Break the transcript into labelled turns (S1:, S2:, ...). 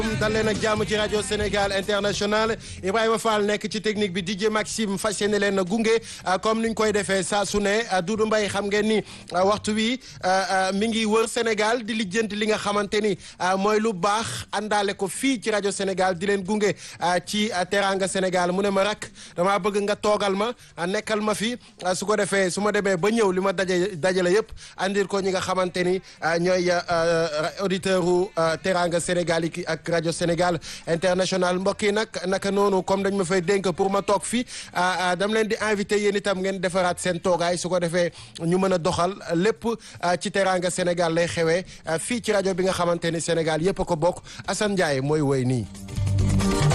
S1: dal leen ak jàmm ci rajo Sénégal international Ibrahima Fall nekk ci technique bi DJ Maxime fas yéene leen a gunge comme ni ñu koy defee saa su ne Doudou Mbaye xam ngeen ni waxtu wi mi ngi wër Sénégal di lijjanti li nga xamante ni mooy lu baax àndaale ko fii ci rajo Sénégal di leen gunge ci teranga Sénégal mu ne ma rak damaa bëgg nga toogal ma nekkal ma fi su ko defee su ma demee ba ñëw li ma daje dajale yëpp andir ko ñi nga xamante ni ñooy auditeur u teranga Sénégal yi ak rajo Sénégal international mbokk yi nag naka noonu comme dañ ma fay dénk pour ma toog fi dam leen di invité yéen itam ngeen defaraat seen toogaay su ko defee ñu mën a doxal lépp ci teranga Sénégal lay xewee fii ci rajo bi nga xamante ni Sénégal yëpp a ko bokk Assane Ndiaye mooy woy nii